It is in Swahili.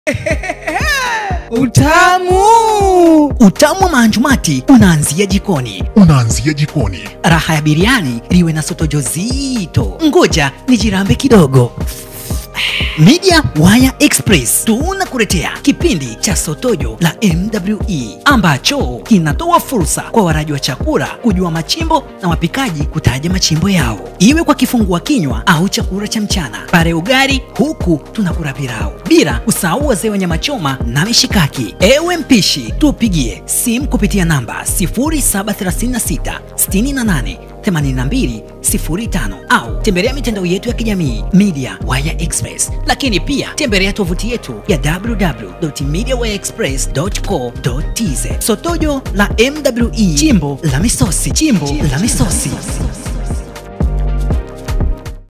Utamu! Utamu wa mahanjumati unaanzia jikoni. unaanzia jikoni. Raha ya biriani liwe na sotojo zito. Ngoja nijirambe kidogo. Media Wire Express tunakuletea kipindi cha Sotojo la MWE ambacho kinatoa fursa kwa waraji wa chakula kujua machimbo na wapikaji kutaja machimbo yao, iwe kwa kifungua kinywa au chakula cha mchana, pare ugali, huku tunakula pilau, bila kusahau wazee wa nyama choma na mishikaki. Ewe mpishi, tupigie simu kupitia namba 0736 68 8205 au tembelea mitandao yetu ya kijamii Media Wire Express, lakini pia tembelea tovuti yetu ya www.mediawireexpress.co.tz. Sotojo la MWE, chimbo la misosi, chimbo la misosi.